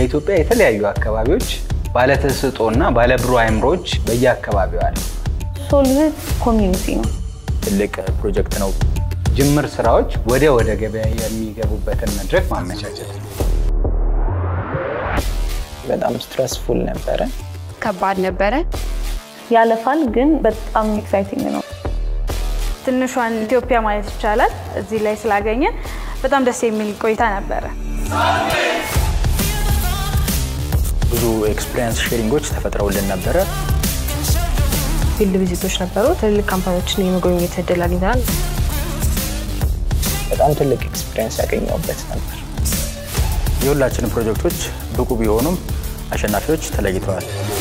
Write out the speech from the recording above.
በኢትዮጵያ የተለያዩ አካባቢዎች ባለተሰጥኦና ባለብሩህ አእምሮዎች በየአካባቢው አሉ። ሶልቭት ኮሚዩኒቲ ነው። ትልቅ ፕሮጀክት ነው። ጅምር ስራዎች ወደ ወደ ገበያ የሚገቡበትን መድረክ ማመቻቸት ነው። በጣም ስትረስፉል ነበረ። ከባድ ነበረ። ያለፋል፣ ግን በጣም ኤክሳይቲንግ ነው። ትንሿን ኢትዮጵያ ማለት ይቻላል እዚህ ላይ ስላገኘን በጣም ደስ የሚል ቆይታ ነበረ። ብዙ ኤክስፒሪየንስ ሼሪንጎች ተፈጥረውልን ነበረ። ፊልድ ቪዚቶች ነበሩ። ትልልቅ ካምፓኒዎችን የመጎብኘት እድል አግኝተናል። በጣም ትልቅ ኤክስፒሪየንስ ያገኘሁበት ነበር። የሁላችንም ፕሮጀክቶች ብቁ ቢሆኑም አሸናፊዎች ተለይተዋል።